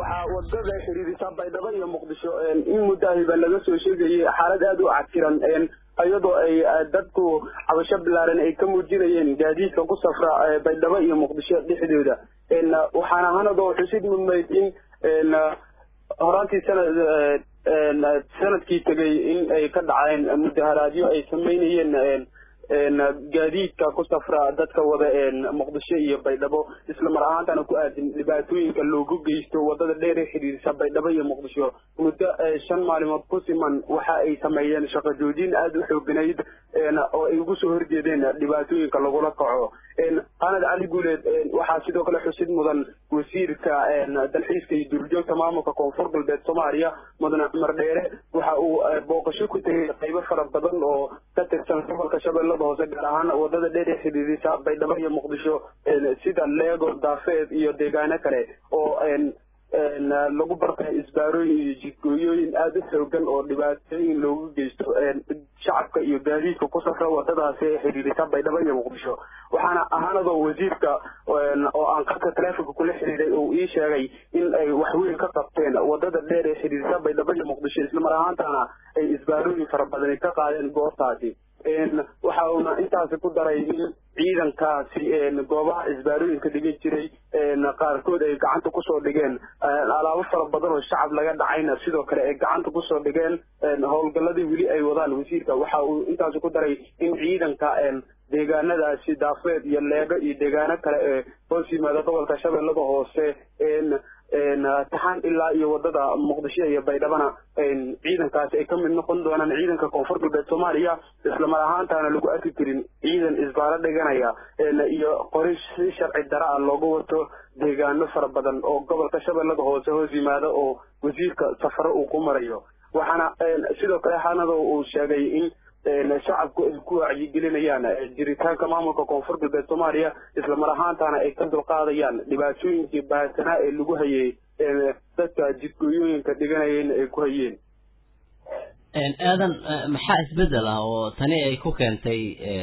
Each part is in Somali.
waxaa wadada xiriirisa baydhabo iyo muqdisho in muddahiba laga soo sheegayay xaalad aada u cadkiran iyadoo ay dadku cabasho bilaaran ay ka muujinayeen gaadiidka ku safra baydhabo iyo muqdisho dhexdooda waxaana hanadoo xusid mudnayd in horaantii sanad sanadkii tegay in ay ka dhaceen mudaharaadyo ay samaynayeen gaadiidka ku safra dadka wada muqdisho iyo baydhabo isla mar ahaantana ku aadin dhibaatooyinka loogu geysto wadada dheer ee xidhiirisa baydhabo iyo muqdisho muddo shan maalimood ku siman waxa ay sameeyeen shaqo joojin aada u xooganayd oo ay ugu soo horjeedeen dhibaatooyinka lagula kaco qanad cali guuleed waxaa sidoo kale xusid mudan wasiirka dalxiiska iyo duurjoogta maamulka koonfur galbeed soomaaliya mudane cumar dheere waxa uu booqasho ku tegay qaybo fara badan oo ka tirsan gobolka shabeellada hoose gaar ahaan wadada dheer ee xidhiidisa baydhabo iyo muqdisho sida leego daafeed iyo deegaano kale oo lagu bartay isbaarooyin iyo jidgooyooyin aada u xoogan oo dhibaatooyin loogu geysto shacabka iyo gaadiidka ku safra wadadaasi ee xidhiirisa baydhabo iyo muqdisho waxaana ahaanadoo wasiirka oo aan qadka taleefonka kula xiriiray uu ii sheegay in ay waxweyn ka qabteen wadada dheer ee xidhiirisa baydhabo iyo muqdisho islamar ahaantana ay isbaarooyin fara badani ka qaadeen goobtaasi waxa uuna intaasi ku daray in ciidankaasi goobaha isbaarooyinka dhigan jiray qaarkood ay gacanta kusoo dhigeen alaabo fara badan oo shacab laga dhacayna sidoo kale ay gacanta kusoo dhigeen howlgalladii weli ay wadaan wasiirka waxa uu intaasi ku daray in ciidanka deegaanadaasi daafeed iyo leego iyo deegaano kale ee hoos yimaada gobolka shabeellada hoose taxaan ilaa iyo wadada muqdisho iyo baydhabana ciidankaasi ay ka mid noqon doonaan ciidanka koonfur galbeed soomaaliya islamar ahaantaana lagu arki karin ciidan isbaaro dhiganaya iyo qori si sharci dara ah looga wato deegaano fara badan oo gobolka shabeellada hoose hoos yimaada oo wasiirka safaro uu ku marayo waxaana sidoo kale xanado uu sheegay in shacabku ay ku wacyigelinayaan jiritaanka maamulka koonfur galbeed soomaaliya islamar ahaantana ay ka dulqaadayaan dhibaatooyinkii baahsanaa ee lagu hayay dadka jidgooyooyinka dhiganayeen ay ku hayeen aadan maxaa isbedel ah oo tani ay ku keentay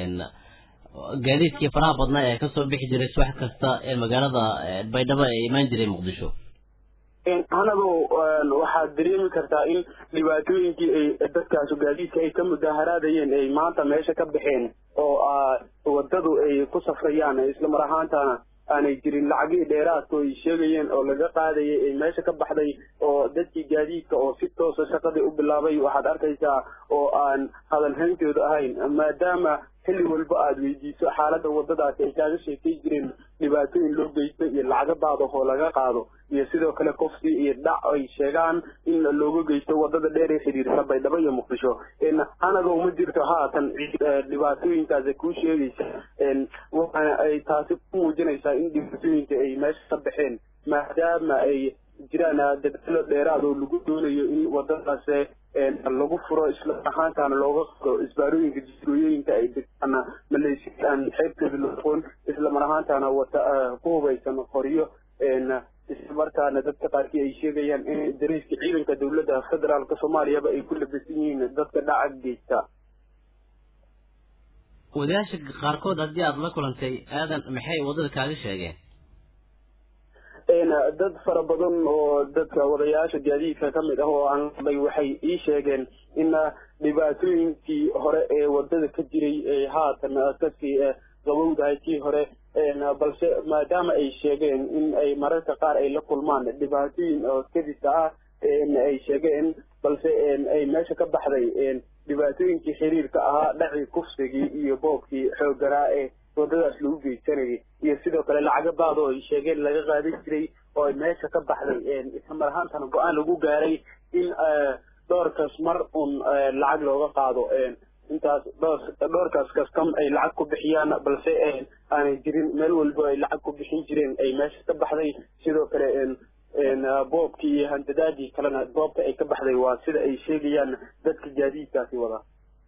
gaadiidkii faraha badnaa ee kasoo bixi jiray subax kasta ee magaalada baydhabo ee imaan jiray muqdisho hanado waxaad dareemi kartaa in dhibaatooyinkii ay dadkaas gaadiidka ay ka mudaharaadayeen ay maanta meesha ka baxeen oo wadadu ay ku safrayaan islamar ahaantana aanay jirin lacagihii dheeraadka ay sheegayeen oo laga qaadayay ay meesha ka baxday oo dadkii gaadiidka oo si toosa shaqadii u bilaabay waxaad arkaysaa oo aan hadalhayntooda ahayn maadaama xilli walba aada weydiiso xaaladda wadadaasi ay kaaga sheekay jireen dhibaatooyin loo geysto iyo lacago baadahoo laga qaado iyo sidoo kale kofsi iyo dhac ay sheegaan in looga geysto wadada dheer ee xidhiirsa baydhabo iyo muqdisho anaga uma jirto haatan dhibaatooyinkaasi kuu sheegaysa waxaana ay taasi ku muujinaysaa in dhibaatooyinka ay meesha ka baxeen maadaama ay jiraan dadaalo dheeraad oo lagu doonayo in wadadaas lagu furo isla ahaantaana looga qado isbaarooyinka jisgooyooyinka ay degtaan maleeshiya aan xeebteeda loqoon isla mar ahaantaana wata ku hubaysan qoryo isla markaana dadka qaarkii ay sheegayaan in dariiska ciidanka dowladda federaalka soomaaliyaba ay ku labisan yihiin dadka dhaca geysta wadayaasha qaarkood haddii aada la kulantay aadan maxay waddada kaaga sheegeen dad fara badan oo dadka wadayaasha gaadiidka ka mid ah oo aan hadlay waxay ii sheegeen in dhibaatooyinkii hore ee wadada ka jiray ay haatan kasii qabowdahay kii hore balse maadaama ay sheegeen in ay mararka qaar ay la kulmaan dhibaatooyin oo kadisa ah ay sheegeen balse ay meesha ka baxday dhibaatooyinkii xiriirka ahaa dhacii kufsigii iyo boobkii xoogganaa ee wadadaas lagu geysanayay iyo sidoo kale lacago baad oo ay sheegeen laga qaadan jiray oo ay meesha ka baxday isla mar ahaantana go-aan lagu gaaray in dhowrkaas mar un lacag looga qaado intaas dhowrkaas kastam ay lacag ku bixiyaan balse aanay jirin meel walbo ay lacag ku bixin jireen ay meesha ka baxday sidoo kale boobkii iyo handadaadii kalena goobta ay ka baxday waa sida ay sheegayaan dadka gaadiidkaasi wada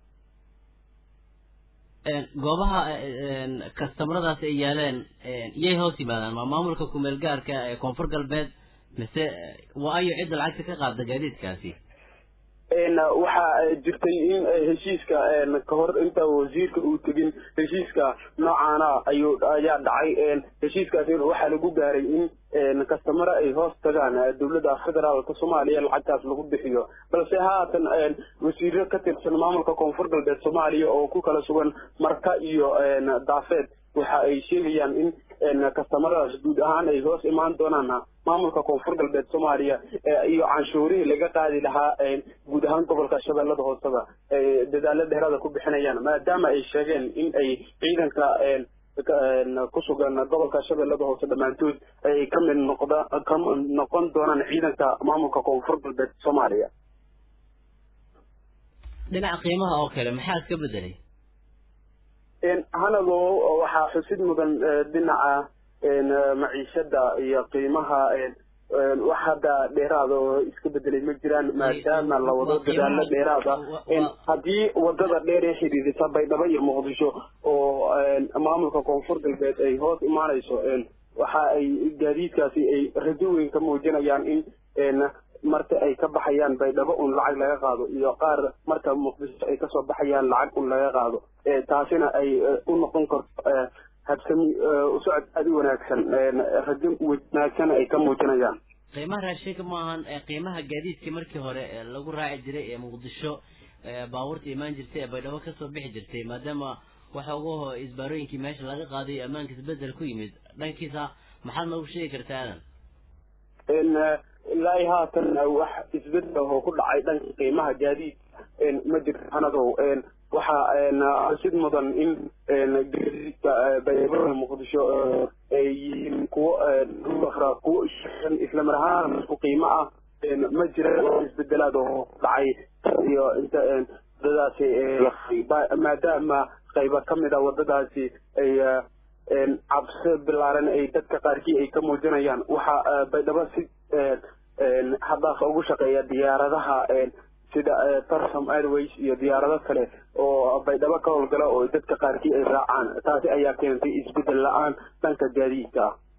goobaha kastamaradaasi ay yaaleen iyay hoos yimaadaan ma maamulka kumeel gaarka ee koonfur galbeed mise waa ayo cidda lacagta ka qaada gaadiidkaasi waxaa jirtay in heshiiska kahor inta wasiirka uu tegin heshiiska noocaana ayuu ayaa dhacay heshiiskaasi waxaa lagu gaaray in kastamare ay hoos tagaan dowladda federaalka soomaaliya lacagtaas lagu bixiyo balse haatan wasiiro ka tirsan maamulka koonfur galbeed soomaaliya oo ku kala sugan marka iyo daafeed waxa ay sheegayaan in kastamaradaas guud ahaan ay hoos imaan doonaan maamulka koonfur galbeed soomaaliya iyo canshuurihii laga qaadi lahaa guud ahaan gobolka shabeellada hooseba dadaalo dheeraada ku bixinayaan maadaama ay sheegeen in ay ciidanka ku sugan gobolka shabeellada hoose dhammaantood ay ka mid noqda ka noqon doonaan ciidanka maamulka koonfur galbeed soomaaliya dhinaca qiimaha oo kale maxaa iska bedelay hanado waxaa xusid mudan dhinaca maciishada iyo qiimaha wax hadda dheeraada oo iska bedelay ma jiraan maadaama la wado dadaalo dheeraada haddii wadada dheer ee xidhiidisa baydhabo iyo muqdisho oo maamulka koonfur galbeed ay hoos imaanayso waxa ay gaadiidkaasi ay rajo weyn ka muujinayaan in marka ay ka baxayaan baydhabo un lacag laga qaado iyo qaar marka muqdisho ay kasoo baxayaan lacag un laga qaado taasina ay u noqon karto habsami usocod aada u wanaagsan rajo wanaagsan ay ka muujinayaan qiimaha raashinka maahan qiimaha gaadiidka markii hore lagu raaci jiray ee muqdisho baabuurta imaan jirtay ee baydhabo kasoo bixi jirtay maadaama waxa ugu isbaarooyinkii meesha laga qaaday ammaanka isbedel ku yimid dhankiisa maxaad noogu sheegi kartaa aadan ilaa haatan wax isbedel oo ku dhacay dhanka qiimaha gaadiid ma jirto hanadow waxaa sid mudan in gaadiidka baydhabo muqdisho ay yihiin kuwo ruakra kuwo islamar ahaan isku qiimo ah ma jira isbedelaad oo dhacay iyo inta wadadaasi maadaama qayba ka mid a wadadaasi ay cabsi bilaaran ay dadka qaarkii ay ka muujinayaan waxaa baydhabo si haddaas ugu shaqeeya diyaaradaha sida tarsom airways iyo diyaarado kale oo baydhabo ka howlgala oo dadka qaarkii ay raacaan taasi ayaa keentay isbedel la-aan dhanka gaadiidka ah